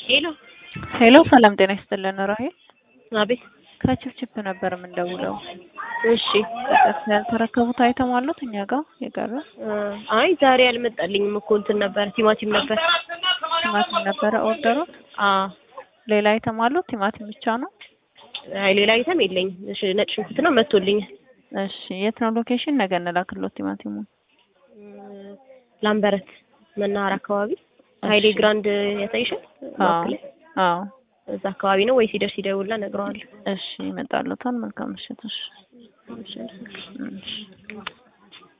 ሄሎ ሄሎ ሰላም ጤና ይስጥልን ራሄል አቤት ከችፕችፕ ነበር የምንደውለው እሺ ቀጥታ ያልተረከቡት አይተም አሉት እኛ ጋር የቀረ አይ ዛሬ አልመጣልኝም እኮ እንትን ነበር ቲማቲም ነበር ቲማቲም ነበረ ኦርደሩት አ ሌላ አይተም አሉት ቲማቲም ብቻ ነው አይ ሌላ አይተም የለኝም እሺ ነጭ ሽንኩርት ነው መጥቶልኛል እሺ የት ነው ሎኬሽን ነገ እንላክሎት ቲማቲሙን ላምበረት መናኸር አካባቢ ሀይሌ ግራንድ ያሳይሻል አዎ ማዕከል ላይ? አዎ እዛ አካባቢ ነው ወይ ሲደርስ ይደውልና እነግረዋለሁ እሺ ይመጣሉታል መልካም ምሽት እሺ እሺ። እሺ